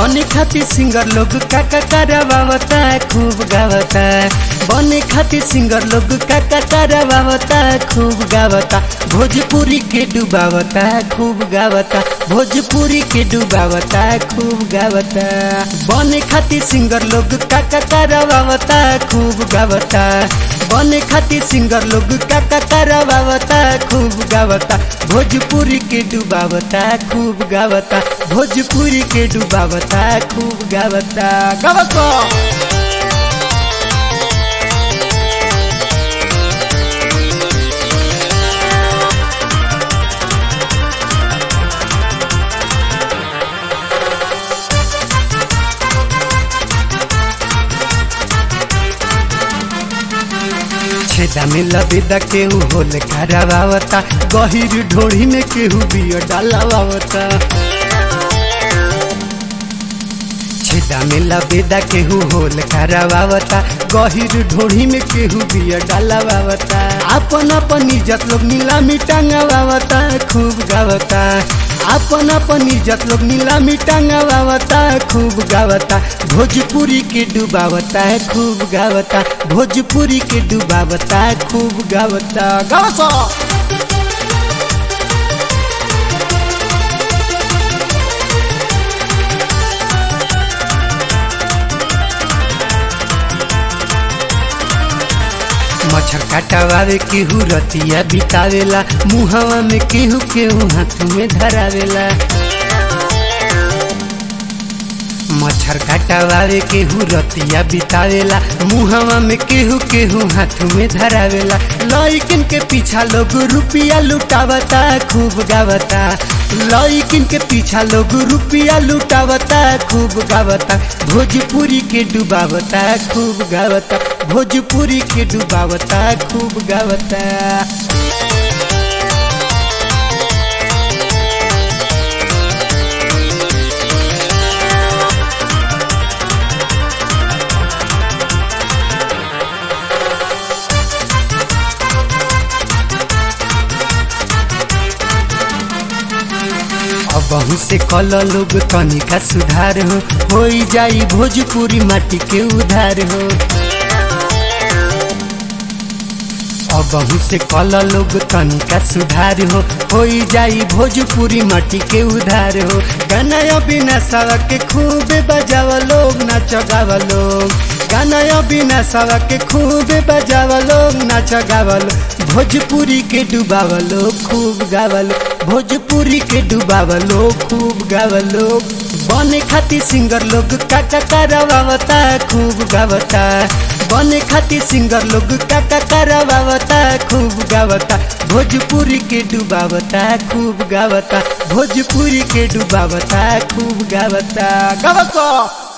बने खातिर सिंगर लोग काका करवावता खूब गावता बने खातिर सिंगर लोग काका करवावता खूब गावता भोजपुरी के डुबावता खूब गावता भोजपुरी के डुबावता खूब गावता बने खातिर सिंगर लोग काका करवावता खूब गावता बने खातिर सिंगर लोग काका करवावता खूब गावता भोजपुरी के डुबावता खूब गावता भोजपुरी के डुबावता खूब गावता गावता छेदा में लबेदा केहू होल खराबावता गहिर ढोड़ी में केहू बियो डालावावता छेदा में लबेदा केहू होल खराबावता गहिर ढोड़ी में केहू बियो डालावावता अपन अपन इज्जत लोग नीलामी टांगावावता खूब गावता अपन अपन इज्जत लोग नीलामी टांगावावता खूब गावता भोजपुरी के डुबावता खूब गावता भोजपुरी के डुबावता खूब गावता गावसा मच्छर काटावे केहू रतिया बितावेला मुहवा में केहू केहू हाथ में धरावेला मच्छर काटावे केहू रतिया बितावेला मुहवा में केहू केहू हाथ में धरावेला लइकिन के पीछा लोग रुपिया लुटावता खूब गावता लइकिन के पीछा लोग रुपिया लुटावता खूब गावता भोजपुरी के डुबावता खूब गावता भोजपुरी के डुबावता खूब गावता बहु से कल लोग तनिका सुधार हो हो जाई भोजपुरी माटी के उधार हो बहु से कल लोग तनिका सुधार हो हो जाई भोजपुरी माटी के उधार हो गाना बिना सवा के खूब बजावा लोग नाच गावा लोग गाना बिना सवा के खूब बजावा लोग नाच गावा लोग भोजपुरी के डुबावलो खूब गावलो भोजपुरी के डुबावलो खूब गावलो बने खातिर सिंगर लोग काका करवावता खूब गावता बने खातिर सिंगर लोग काका करवावता खूब गावता भोजपुरी के डुबावता खूब गावता भोजपुरी के डुबावता खूब गावता गावता